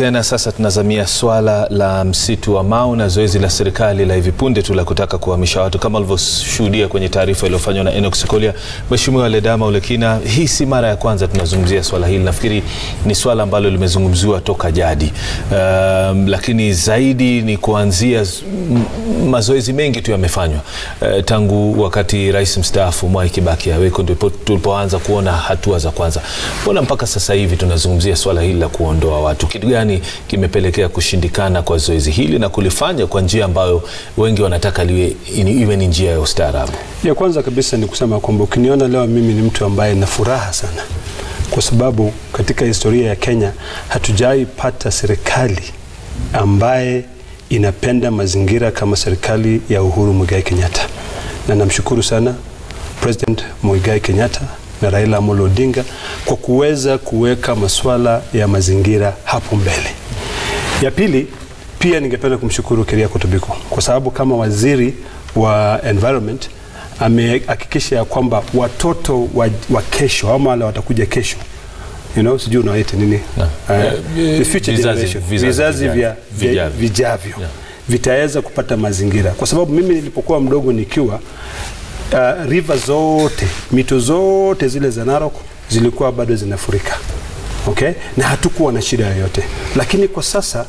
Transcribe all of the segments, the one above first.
Tena sasa tunazamia swala la msitu wa Mau na zoezi la serikali la hivi punde tu la kutaka kuhamisha watu kama ulivyoshuhudia kwenye taarifa iliyofanywa na Enoch Sikolia. Mheshimiwa Ledama Ulekina, hii si mara ya kwanza tunazungumzia swala hili, nafikiri ni swala ambalo limezungumziwa toka jadi. Um, lakini zaidi ni kuanzia mazoezi mengi tu yamefanywa uh, tangu wakati rais mstaafu Mwai Kibaki aweko, ndipo tulipoanza kuona hatua za kwanza. Mbona mpaka sasa hivi tunazungumzia swala hili la kuondoa watu? Kitu gani kimepelekea kushindikana kwa zoezi hili na kulifanya kwa njia ambayo wengi wanataka liwe iwe ni njia ya ustaarabu? Ya kwanza kabisa ni kusema kwamba ukiniona leo mimi ni mtu ambaye na furaha sana, kwa sababu katika historia ya Kenya hatujai pata serikali ambaye inapenda mazingira kama serikali ya Uhuru Muigai Kenyatta, na namshukuru sana President Muigai Kenyatta na Raila Amolo Odinga kwa kuweza kuweka masuala ya mazingira hapo mbele. Ya pili, pia ningependa kumshukuru Keriako Tobiko kwa sababu kama waziri wa environment amehakikisha ya kwamba watoto wa, wa kesho ama wale watakuja kesho you know, sijui unaita nini No. uh, the future Vizazi- generation, vizazi vizazi vya vijavyo. vya- vijavyo Yeah. vitaweza kupata mazingira, kwa sababu mimi nilipokuwa mdogo nikiwa uh, river zote mito zote zile za Narok zilikuwa bado zinafurika okay? na hatukuwa na shida yoyote, lakini kwa sasa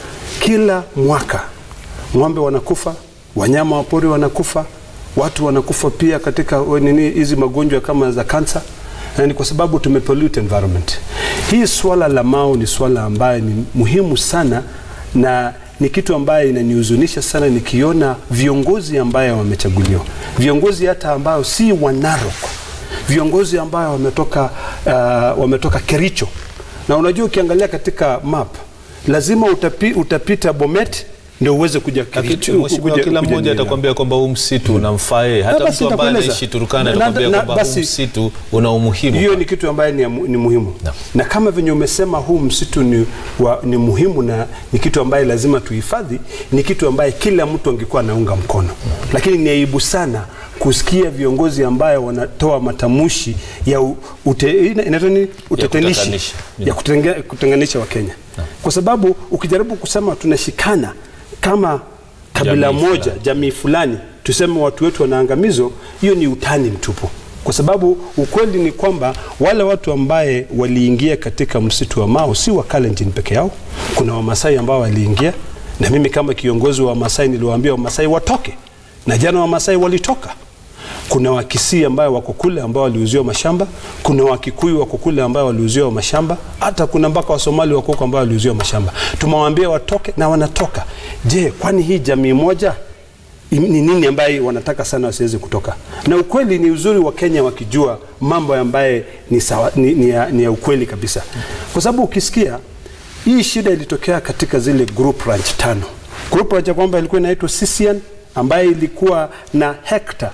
kila mwaka ng'ombe wanakufa, wanyama wa pori wanakufa, watu wanakufa pia katika we- nini hizi magonjwa kama za kansa, na ni kwa sababu tumepollute environment. Hii swala la Mau ni swala ambayo ni muhimu sana na ni kitu ambayo inanihuzunisha sana nikiona viongozi ambayo wamechaguliwa, viongozi hata ambao si wa Narok, viongozi ambayo wametoka, uh, wametoka Kericho na unajua ukiangalia katika map lazima utapi, utapita Bomet ndio uweze kuja Kericho, Mheshimiwa, kuja- kila kuja mmoja Nairobi. atakwambia kwamba huu msitu unamfaa yeye. Na Hata basi mtu ambaye nitakueleza. anaishi Turkana Na- atakwambia na- kwamba huu basi- msitu una umuhimu. hiyo ni kitu ambaye ni, ya mu- ni muhimu Naam. na kama venye umesema huu msitu ni, wa, ni muhimu na ni kitu ambaye lazima tuhifadhi, ni kitu ambaye kila mtu angekuwa anaunga mkono, lakini ni aibu sana kusikia viongozi ambayo wanatoa matamushi ya u- ute, ina- inaitwa nini? utatanishi kutatanisha. ya kutenge- kutenganisha Wakenya kwa sababu ukijaribu kusema tunashikana kama kabila Jamii moja fulani. jamii fulani tuseme watu wetu wanaangamizwa, hiyo ni utani mtupu, kwa sababu ukweli ni kwamba wale watu ambaye waliingia katika msitu wa Mau si wa Kalenjin peke yao. Kuna Wamasai ambao waliingia, na mimi kama kiongozi wa Wamasai niliwaambia Wamasai watoke, na jana Wamasai walitoka. Kuna Wakisii ambayo wako kule ambao waliuziwa mashamba, kuna Wakikuyu wako kule ambao waliuziwa mashamba, hata kuna mpaka Wasomali wako huko ambao waliuziwa mashamba. Tumewaambia watoke na wanatoka. Je, kwani hii jamii moja im- ni nini ambaye wanataka sana wasiweze kutoka? Na ukweli ni uzuri wa Kenya wakijua mambo ambaye ni, sawa, ni, ni, ya, ni ya ukweli kabisa, kwa sababu ukisikia hii shida ilitokea katika zile group ranch tano. Group ranch ya kwamba ilikuwa inaitwa Sisian ambaye ilikuwa na hekta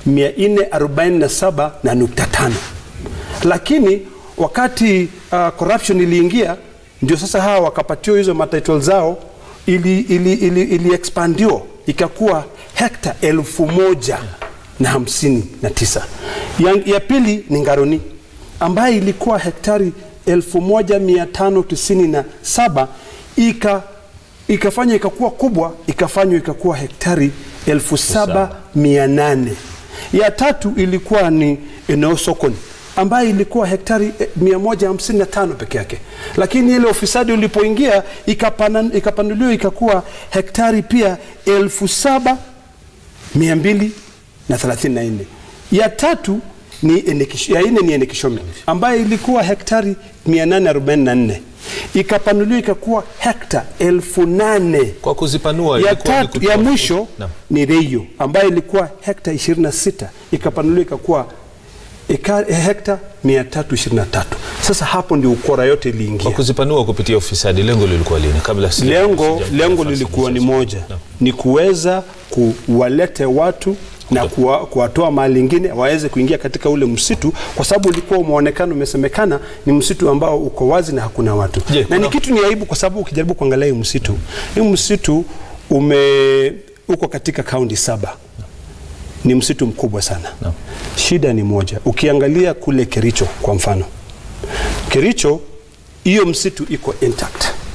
447 na nukta tano lakini wakati uh, corruption iliingia ndio sasa hawa wakapatiwa hizo matitle zao ili, ili, ili, ili expandiwa ikakuwa hekta elfu moja na hamsini na tisa ya, ya pili ni Ngaroni ambaye ilikuwa hektari elfu moja mia tano tisini na saba ika ikafanywa ikakuwa kubwa ikafanywa ikakuwa hektari elfu saba mia nane ya tatu ilikuwa ni eneo sokoni ambayo ilikuwa hektari eh, 155 peke yake, lakini ile ufisadi ulipoingia ikapana- ikapanuliwa ikakuwa hektari pia elfu saba mia mbili na thelathini na nne. Ya tatu ni Enekisho, ya nne ni Enekishome ambayo ilikuwa hektari 844 ikapanuliwa ikakuwa hekta elfu nane Kwa kuzipanua ya ilikuwa ni tatu kutoa ya fursa. mwisho Naam. ni Reio ambayo ilikuwa hekta 26 ikapanuliwa ikakuwa eka, hekta 323. Sasa hapo ndio ukora yote Kwa iliingia. kuzipanua kupitia ufisadi, lengo lilikuwa lini? Kabla sija- Lengo, sija- lengo nafasi lilikuwa ni sasa. moja, Naam. ni kuweza kuwalete watu na kuwa- kuwatoa mahali ingine waweze kuingia katika ule msitu, kwa sababu ulikuwa umeonekana, umesemekana ni msitu ambao uko wazi na hakuna watu Je, na kuna- ni kitu ni aibu, kwa sababu ukijaribu kuangalia hii msitu, hii msitu ume uko katika kaunti saba ni msitu mkubwa sana Naam. shida ni moja ukiangalia kule kericho kwa mfano kericho hiyo msitu iko intact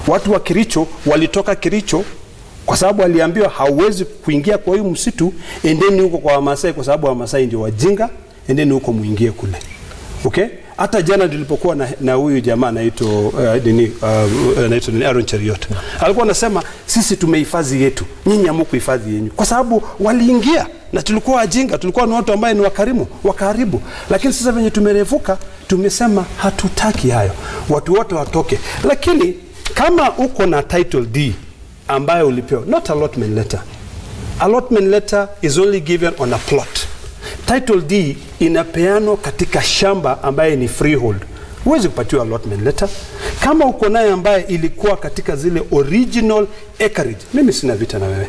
Watu wa Kericho walitoka Kericho kwa sababu aliambiwa hauwezi kuingia kwa hiyo msitu, endeni huko kwa Wamasai kwa sababu Wamasai ndio wajinga, endeni huko muingie kule. Okay? Hata jana nilipokuwa na, na huyu jamaa anaitwa uh, nini uh, anaitwa nini Aaron Cheriot. Alikuwa anasema sisi tumehifadhi yetu, nyinyi hamukuhifadhi yenyu. Kwa sababu waliingia na tulikuwa wajinga, tulikuwa ni watu ambaye ni wakarimu, wakaribu. Lakini sasa venye tumerevuka, tumesema hatutaki hayo. Watu wote watoke. Lakini kama uko na title D ambayo ulipewa, not allotment letter. Allotment letter is only given on a plot. Title D inapeanwa katika shamba ambaye ni freehold. Huwezi kupatiwa allotment letter. Kama uko naye ambaye ilikuwa katika zile original acreage, mimi sina vita na wewe.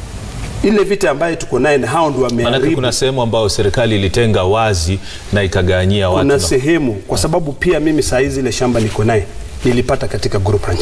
Ile vita ambaye tuko naye na hao ndio Maanake wameharibu. kuna sehemu ambayo serikali ilitenga wazi na ikagawanyia watu Kuna na- sehemu kwa sababu pia mimi saa hizi ile shamba niko naye nilipata katika group ranch,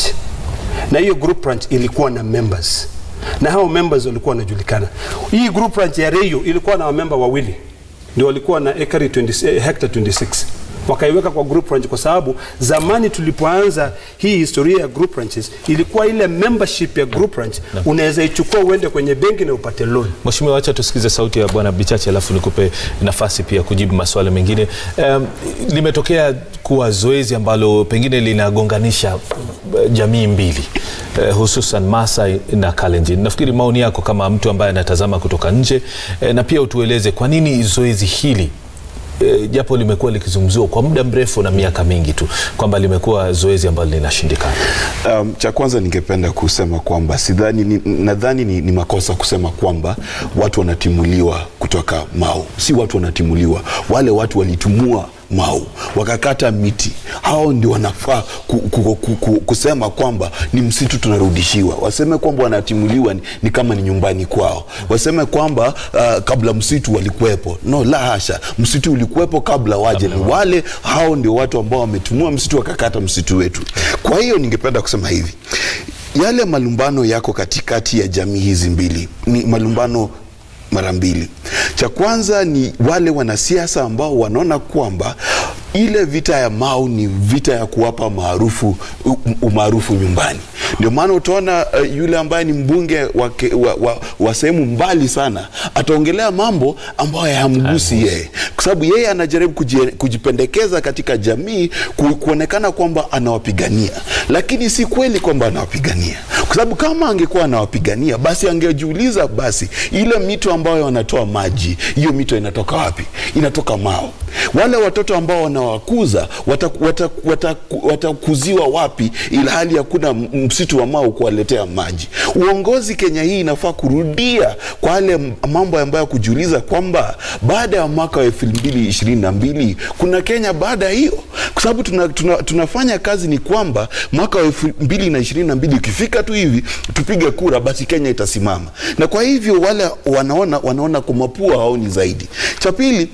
na hiyo group ranch ilikuwa na members na hao members walikuwa wanajulikana. Hii group ranch ya Reyo ilikuwa na wamemba wawili ndio walikuwa na ekari 20, eh, hectare 26 wakaiweka kwa group ranch kwa sababu zamani tulipoanza hii historia ya group ranches ilikuwa ile membership ya group ranch unaweza ichukua uende kwenye benki na upate loan. Mheshimiwa, wacha tusikize sauti ya Bwana Bichache alafu nikupe nafasi pia kujibu maswali mengine. Um, limetokea kuwa zoezi ambalo pengine linagonganisha eh, jamii mbili eh, hususan Masai na Kalenjin. Nafikiri maoni yako kama mtu ambaye anatazama kutoka nje eh, na pia utueleze kwa nini zoezi hili eh, japo limekuwa likizungumziwa kwa muda mrefu na miaka mingi tu kwamba limekuwa zoezi ambalo linashindikana. Um, cha kwanza ningependa kusema kwamba sidhani ni, nadhani ni, ni makosa kusema kwamba watu wanatimuliwa kutoka Mau. Si watu wanatimuliwa, wale watu walitumua Mau wakakata miti, hao ndio wanafaa ku, ku, ku, ku, kusema kwamba ni msitu tunarudishiwa. Waseme kwamba wanatimuliwa ni, ni kama ni nyumbani kwao. Waseme kwamba uh, kabla msitu walikuwepo. No, la hasha, msitu ulikuwepo kabla waje. Ni wale hao ndio watu ambao wametumua msitu wakakata msitu wetu. Kwa hiyo ningependa kusema hivi, yale malumbano yako katikati ya jamii hizi mbili ni malumbano mara mbili. Cha kwanza ni wale wanasiasa ambao wanaona kwamba ile vita ya Mau ni vita ya kuwapa maarufu u- umaarufu nyumbani. Ndio maana utaona uh, yule ambaye ni mbunge wa, ke- wa, wa, wa sehemu mbali sana ataongelea mambo ambayo hayamgusi yeye, kwa sababu yeye anajaribu kuji- kujipendekeza katika jamii ku, kuonekana kwamba anawapigania, lakini si kweli kwamba anawapigania, kwa sababu kama angekuwa anawapigania basi angejiuliza, basi ile mito ambayo wanatoa maji, hiyo mito inatoka wapi? Inatoka Mau. Wale watoto ambao wanawakuza watakuziwa wata, wata, watakuziwa wapi, ila hali hakuna m- msitu wa Mau kuwaletea maji? Uongozi Kenya hii inafaa kurudia kwa yale m- mambo ambayo kujiuliza kwamba baada ya mwaka wa elfu mbili ishirini na mbili kuna Kenya baada ya hiyo, kwa sababu tuna, tuna, tunafanya kazi ni kwamba mwaka wa elfu mbili na ishirini na mbili ukifika tu hivi tupige kura, basi Kenya itasimama. Na kwa hivyo wale wanaona wanaona kwa mapua haoni zaidi. Cha pili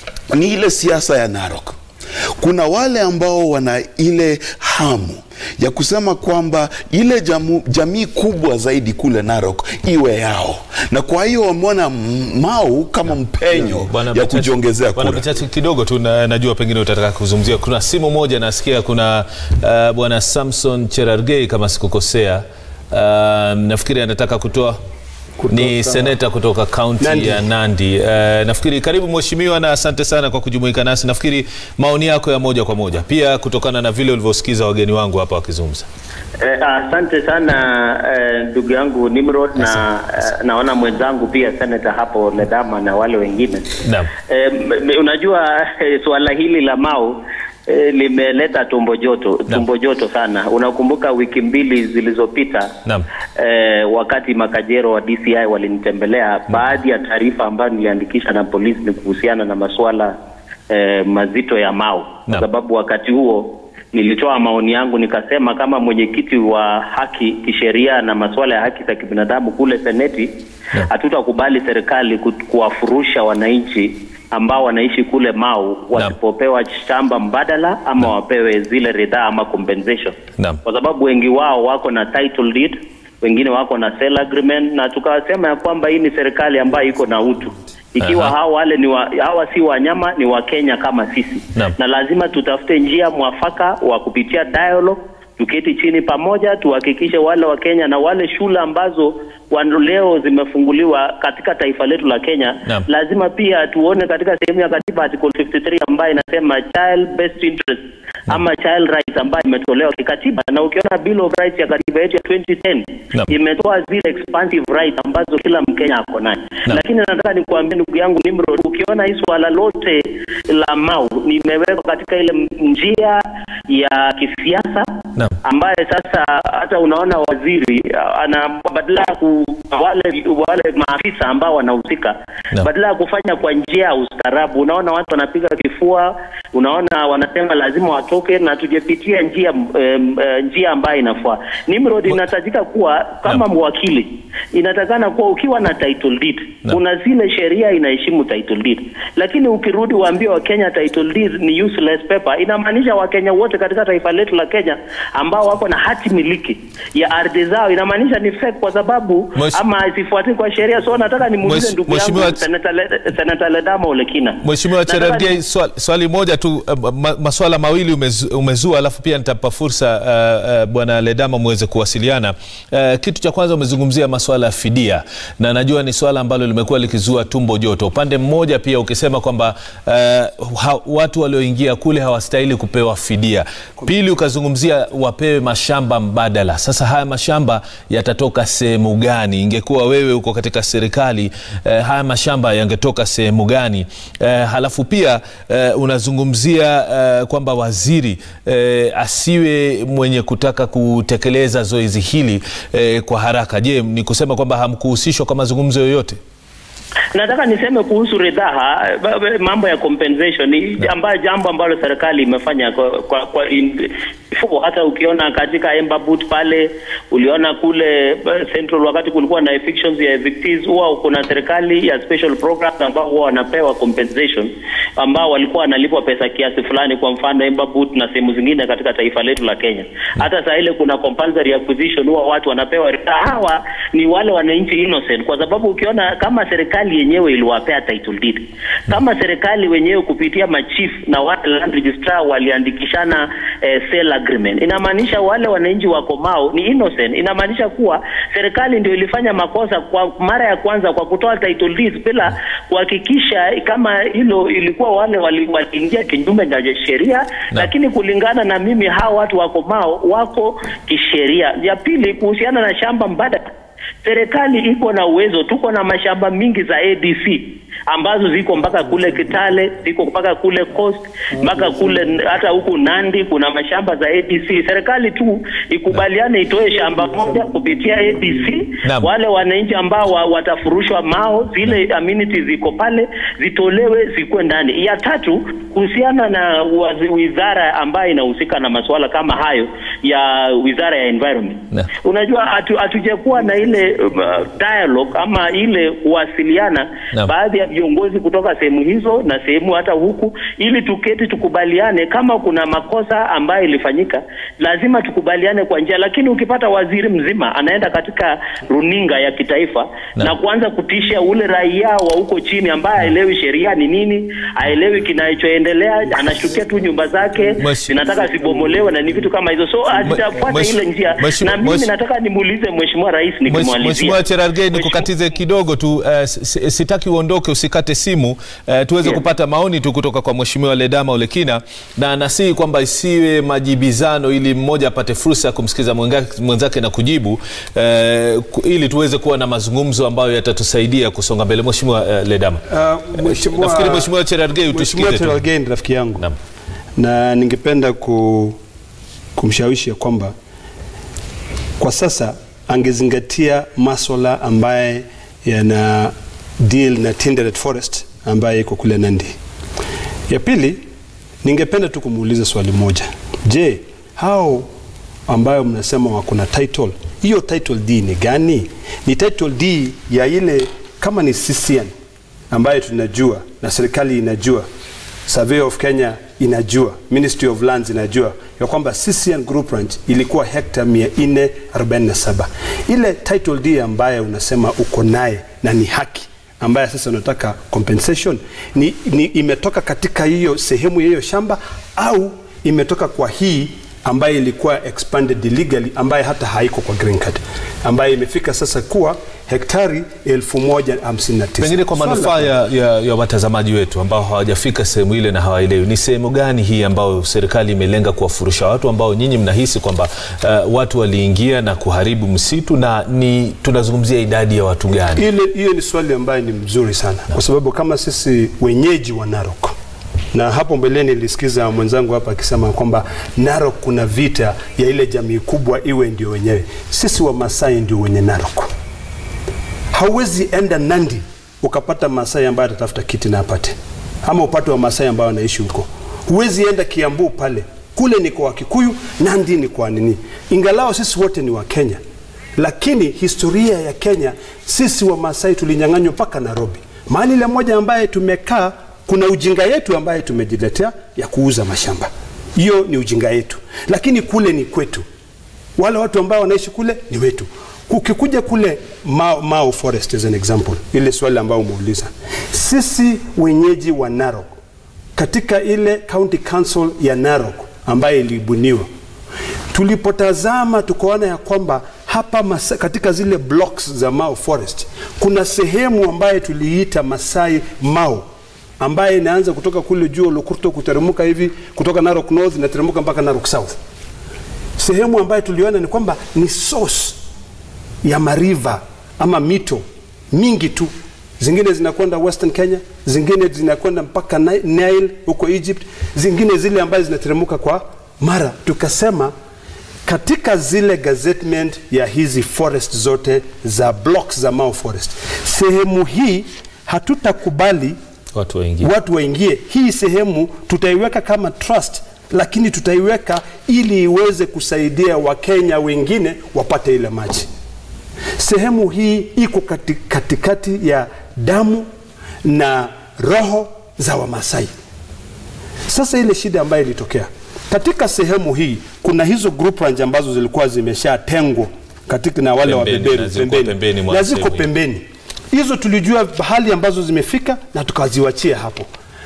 ni ile siasa ya Narok. Kuna wale ambao wana ile hamu ya kusema kwamba ile jamu, jamii kubwa zaidi kule Narok iwe yao, na kwa hiyo wameona M- Mau kama mpenyo Bwana ya Bichache- kujiongezea Bwana kura. Bichache, kidogo tu na, najua pengine utataka kuzungumzia. Kuna simu moja nasikia, kuna uh, bwana Samson Cherargei kama sikukosea, uh, nafikiri anataka kutoa ni seneta kutoka kaunti Nandi. ya Nandi. Uh, nafikiri karibu mheshimiwa, na asante sana kwa kujumuika nasi. Nafikiri maoni yako ya moja kwa moja pia kutokana na vile ulivyosikiza wageni wangu hapa wakizungumza. Eh, asante sana eh, ndugu yangu Nimrod na eh, naona mwenzangu pia senata hapo Ledama na wale wengine Naam. eh, m- m- unajua eh, suala hili la Mau eh, limeleta tumbo joto tumbo joto sana. Unakumbuka wiki mbili zilizopita Naam. eh, wakati makajero wa DCI walinitembelea, baadhi ya taarifa ambayo niliandikisha na polisi ni kuhusiana na masuala eh, mazito ya Mau kwa Naam. sababu wakati huo nilitoa maoni yangu nikasema, kama mwenyekiti wa haki kisheria na masuala ya haki za kibinadamu kule Seneti, Naam. hatutakubali serikali ku- kuwafurusha wananchi ambao wanaishi kule Mau wasipopewa shamba mbadala ama wapewe zile ridhaa ama compensation, Naam. kwa sababu wengi wao wako na title deed, wengine wako na sale agreement, na tukasema ya kwamba hii ni serikali ambayo iko na utu ikiwa Aha. hawa wale ni wa, hawa si wanyama, ni Wakenya kama sisi Naam. na lazima tutafute njia mwafaka wa kupitia dialogue tuketi chini pamoja, tuhakikishe wale wa Kenya na wale shule ambazo wa- leo zimefunguliwa katika taifa letu la Kenya Naam. lazima pia tuone katika sehemu ya katiba article 53 ambayo inasema child best interest ama child rights ambayo imetolewa kikatiba, na ukiona bill of rights ya katiba yetu ya 2010 Naam. imetoa zile expansive rights ambazo kila Mkenya ako nayo. Naam. Lakini nataka nikuambie ndugu yangu Nimrod, ukiona hii swala lote la Mau nimewekwa katika ile m- njia ya kisiasa Naam. ambaye sasa hata unaona waziri uh, ana badala ya ku wale wale maafisa ambao wanahusika Naam. badala ya kufanya kwa njia ya ustaarabu, unaona watu wanapiga kifua, unaona wanasema lazima watoke na tujepitia njia um, uh, njia ambayo inafaa. Nimrod, inahitajika kuwa kama Naam. mwakili, inatakana kuwa ukiwa na title deed, Naam. kuna zile sheria inaheshimu title deed, lakini ukirudi waambie Wakenya title deed ni useless paper, inamaanisha Wakenya wote katika taifa letu la Kenya ambao wako na hati miliki ya ardhi zao, inamaanisha ni fake kwa sababu Mwesh- ama hazifuatii kwa sheria. So nataka nimuulize Mwesh- ndugu yangu Mheshimiwa- Senata Le- Senata Ledama Olekina. Mheshimiwa Nataka Cherargei, ni- swali, swali moja tu uh, ma, maswala mawili umezu, umezua alafu pia nitapa fursa uh, uh, Bwana Ledama muweze kuwasiliana. Uh, kitu cha kwanza umezungumzia maswala ya fidia na najua ni swala ambalo limekuwa likizua tumbo joto. Upande mmoja pia ukisema kwamba uh, ha, watu walioingia kule hawastahili kupewa fidia. Pili ukazungumzia wapewe mashamba mbadala. Sasa haya mashamba yatatoka sehemu gani? Ingekuwa wewe uko katika serikali eh, haya mashamba yangetoka sehemu gani? Eh, halafu pia eh, unazungumzia eh, kwamba waziri eh, asiwe mwenye kutaka kutekeleza zoezi hili eh, kwa haraka. Je, ni kusema kwamba hamkuhusishwa kwa mazungumzo yoyote? Nataka niseme kuhusu ridhaa, ba- ba- mambo ya compensation ni ambayo jambo ambalo serikali imefanya kwa, kwa, kwa in, before. hata ukiona katika Embabut pale uliona kule uh, Central wakati kulikuwa na evictions ya evictees, huwa kuna serikali ya special programs ambao huwa wanapewa compensation ambao walikuwa wanalipwa pesa kiasi fulani, kwa mfano Embabut na sehemu zingine katika taifa letu la Kenya. Hata saa ile kuna compulsory acquisition, huwa watu wanapewa ridhaa. Hawa ni wale wananchi innocent, kwa sababu ukiona kama serikali yenyewe iliwapea title deed, kama serikali wenyewe kupitia machief na wale land registrar waliandikishana eh, sale agreement, inamaanisha wale wananchi wa Komao ni innocent. Inamaanisha kuwa serikali ndio ilifanya makosa kwa mara ya kwanza kwa kutoa title deeds bila kuhakikisha kama hilo ilikuwa wale wali- waliingia kinyume na sheria, lakini kulingana na mimi hao watu wa Komao wako kisheria. Ya pili kuhusiana na shamba mbadala serikali iko na uwezo, tuko na mashamba mingi za ADC ambazo ziko mpaka kule Kitale, ziko mpaka kule Coast, mpaka kule hata huku Nandi kuna mashamba za ADC. Serikali tu ikubaliane itoe shamba moja kupitia ADC, Naam. wale wananchi ambao wa, watafurushwa mao, zile amenities ziko pale zitolewe zikuwe ndani. Ya tatu kuhusiana na wazi- wizara ambayo inahusika na masuala kama hayo ya wizara ya environment Na. Unajua hatu- hatujakuwa na ile uh, dialogue ama ile kuwasiliana Naam. baadhi ya viongozi kutoka sehemu hizo na sehemu hata huku, ili tuketi tukubaliane kama kuna makosa ambayo ilifanyika, lazima tukubaliane kwa njia. Lakini ukipata waziri mzima anaenda katika runinga ya kitaifa Naam. na kuanza kutisha ule raia wa huko chini ambaye haelewi sheria ni nini, haelewi kinachoendelea, anashukia tu nyumba zake Mweshi- zinataka zibomolewe na ni vitu kama hizo, so hatujafuata mweshi- ile njia. mweshi- Na mimi mweshi- nataka nimuulize mheshimiwa rais Mwesh- nikimalizia. Mheshimiwa Cherargei, nikukatize kidogo tu uh, sitaki uondoke, usikate simu uh, tuweze Yes. kupata maoni tu kutoka kwa Mheshimiwa Ledama Olekina, na nasihi kwamba isiwe majibizano, ili mmoja apate fursa ya kumsikiza mwenga- mwenzake na kujibu uh, ku- ili tuweze kuwa na mazungumzo ambayo yatatusaidia kusonga mbele. Mheshimiwa uh, Ledama, Uh, mheshimiwa- nafikiri Mheshimiwa Cherargei Mheshimiwa utusikize tu. Cherargei ni rafiki yangu Naam. na ningependa ku, kumshawishi ya kwamba kwa sasa angezingatia maswala ambaye yana deal na Tinderet Forest ambaye iko kule Nandi. Ya pili, ningependa tu kumuuliza swali moja. Je, hao ambayo mnasema wako na title, hiyo title D ni gani? Ni title D ya ile kama ni CCN ambayo tunajua na serikali inajua Survey of Kenya inajua, Ministry of Lands inajua ya kwamba CCN Group Ranch ilikuwa hekta 447. Ile title D ambayo unasema uko naye na ni haki ambaye sasa unataka compensation ni, ni imetoka katika hiyo sehemu ya hiyo shamba au imetoka kwa hii ambayo ilikuwa expanded illegally ambaye hata haiko kwa green card ambayo imefika sasa kuwa hektari 1059 Pengine kwa Swala manufaa ya, ya, ya watazamaji wetu ambao hawajafika sehemu ile na hawaelewi, ni sehemu gani hii ambayo serikali imelenga kuwafurusha watu ambao nyinyi mnahisi kwamba uh, watu waliingia na kuharibu msitu, na ni tunazungumzia idadi ya watu gani? ile hiyo ni swali ambayo ni mzuri sana kwa sababu kama sisi wenyeji wa Narok na hapo mbeleni nilisikiza mwenzangu hapa akisema kwamba Narok kuna vita ya ile jamii kubwa iwe ndio wenyewe. Sisi wa Masai ndio wenye Narok. Hauwezi enda Nandi ukapata Masai ambaye atatafuta kiti na apate, ama upate wa Masai ambao wanaishi huko. Huwezi enda Kiambu pale, kule ni kwa Wakikuyu, Nandi ni kwa nini. Ingalao sisi wote ni wa Kenya, lakini historia ya Kenya, sisi wa Masai tulinyang'anywa mpaka Nairobi, mahali ile moja ambaye tumekaa kuna ujinga yetu ambaye tumejiletea ya kuuza mashamba. Hiyo ni ujinga yetu, lakini kule ni kwetu. Wale watu ambao wanaishi kule ni wetu. Ukikuja kule Mao, Mao Forest as an example, ile swali ambayo umeuliza, sisi wenyeji wa Narok katika ile county council ya Narok ambayo ilibuniwa, tulipotazama tukaona ya kwamba hapa masa, katika zile blocks za Mao Forest kuna sehemu ambayo tuliita Masai Mao ambaye inaanza kutoka kule juu Olukurto kuteremka hivi kutoka Narok North inateremka mpaka Narok South. Sehemu ambayo tuliona ni kwamba ni source ya mariva ama mito mingi tu, zingine zinakwenda Western Kenya, zingine zinakwenda mpaka Ni- Nile huko Egypt, zingine zile ambazo zinateremka kwa Mara. Tukasema katika zile gazettement ya hizi forest zote za blocks za Mao Forest, sehemu hii hatutakubali Watu waingie. watu waingie. Hii sehemu tutaiweka kama trust, lakini tutaiweka ili iweze kusaidia Wakenya wengine wapate ile maji. Sehemu hii iko kati, katikati ya damu na roho za Wamasai. Sasa ile shida ambayo ilitokea katika sehemu hii, kuna hizo group ranch ambazo zilikuwa zimeshatengwa katika na wale Pembeni, wabeberu na zilikuwa pembeni mwa na ziko sehemu hii. pembeni. Hizo tulijua hali ambazo zimefika na tukaziwachia hapo,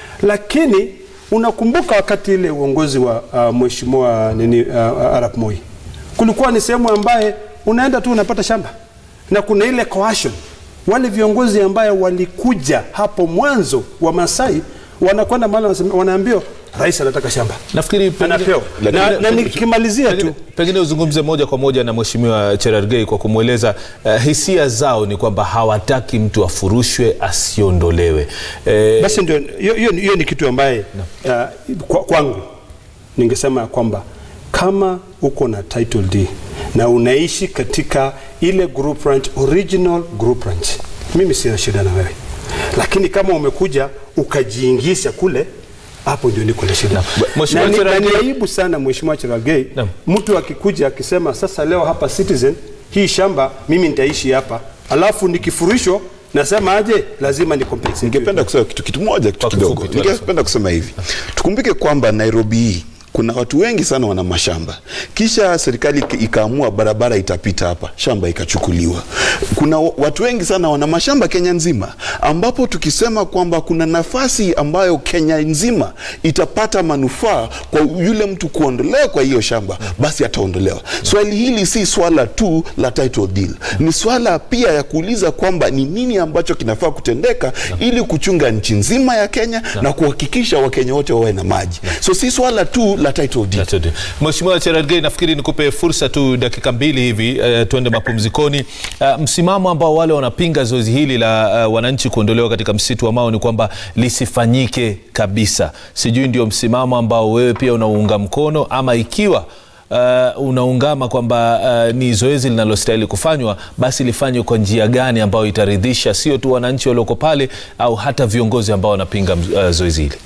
lakini unakumbuka wakati ile uongozi wa uh, mheshimiwa nini uh, Arap Moi, kulikuwa ni sehemu ambaye unaenda tu unapata shamba na kuna ile coercion. Wale viongozi ambaye walikuja hapo mwanzo wa Masai wanakwenda mahali wanasema- wanaambiwa rais anataka shamba Nafikiri pengine- anapewa na, Lakini- na nikimalizia pengine, tu pengine uzungumze moja kwa moja na mheshimiwa Cherargei kwa kumweleza uh, hisia zao ni kwamba hawataki mtu afurushwe asiondolewe. Eh, basi ndio hiyo- hiyo ni- hiyo ni kitu ambaye uh, kwa, kwangu ningesema ya kwamba kama uko na title D na unaishi katika ile group ranch, original group ranch, mimi sina shida na wewe, lakini kama umekuja ukajiingisha kule hapo ndio niko na shida. Mheshimiwa Na ni- na ni Cherargei- aibu sana Mheshimiwa Cherargei, Naam. mtu akikuja akisema sasa leo hapa Citizen hii shamba mimi nitaishi hapa, alafu nikifurishwa nasema aje, lazima ni compensate. ningependa kusema kitu, kitu moja kitu Kwa kidogo kifupi tu, ningependa kusema hivi tukumbuke kwamba nairobi hii kuna watu wengi sana wana mashamba kisha serikali ik- ikaamua barabara itapita hapa shamba ikachukuliwa kuna wa- watu wengi sana wana mashamba kenya nzima ambapo tukisema kwamba kuna nafasi ambayo kenya nzima itapata manufaa kwa yule mtu kuondolewa kwa hiyo shamba basi ataondolewa swali hili si swala tu la title deal ni swala pia ya kuuliza kwamba ni nini ambacho kinafaa kutendeka ili kuchunga nchi nzima ya kenya na kuhakikisha wakenya wote wawe na maji so si swala tu la title deal Asante. Mheshimiwa Cherargei, nafikiri nikupe fursa tu dakika mbili hivi uh, tuende mapumzikoni. Uh, msimamo ambao wale wanapinga zoezi hili la uh, wananchi kuondolewa katika msitu wa Mau ni kwamba lisifanyike kabisa. Sijui ndio msimamo ambao wewe pia unaunga mkono ama ikiwa Uh, unaungama kwamba uh, ni zoezi linalostahili kufanywa basi lifanywe kwa njia gani ambayo itaridhisha sio tu wananchi walioko pale au hata viongozi ambao wanapinga uh, zoezi hili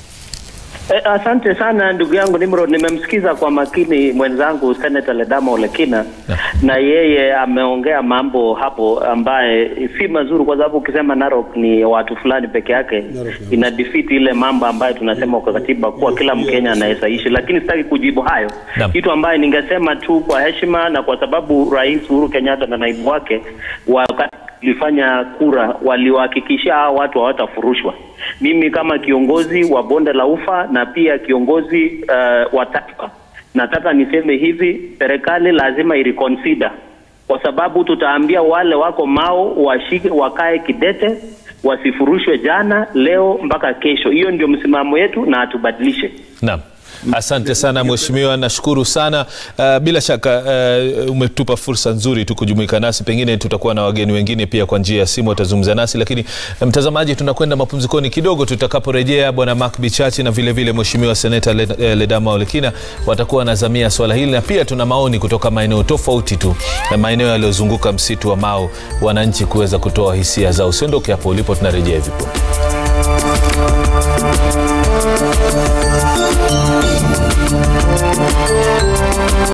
Eh, asante sana ndugu yangu Nimrod, nimemsikiza kwa makini mwenzangu Senator Ledama Olekina na yeye ameongea mambo hapo ambaye si mazuri, kwa sababu ukisema Narok ni watu fulani peke yake ina defeat ile mambo ambayo tunasema kwa katiba kuwa kila Mkenya anaweza ishi, lakini sitaki kujibu hayo. Naam. Kitu ambaye ningesema tu kwa heshima na kwa sababu Rais Uhuru Kenyatta na naibu wake wakati tulifanya kura waliwahakikishia hao watu hawatafurushwa. Mimi kama kiongozi wa bonde la Ufa na pia kiongozi uh, wa taifa nataka niseme hivi, serikali lazima ireconsider, kwa sababu tutaambia wale wako Mao washike, wakae kidete, wasifurushwe jana, leo mpaka kesho. Hiyo ndio msimamo yetu na atubadilishe. Naam. Asante sana mheshimiwa, nashukuru sana. Uh, bila shaka uh, umetupa fursa nzuri tu kujumuika nasi, pengine tutakuwa na wageni wengine pia kwa njia ya simu watazungumza nasi, lakini uh, mtazamaji, tunakwenda mapumzikoni kidogo. Tutakaporejea, bwana Mark Bichachi na vile vile mheshimiwa seneta Led, eh, Ledama Olekina watakuwa wanazamia swala hili, na pia tuna maoni kutoka maeneo tofauti tu na maeneo yaliyozunguka msitu wa Mau, wananchi kuweza kutoa hisia zao. Usiondoke hapo ulipo, tunarejea hivi punde.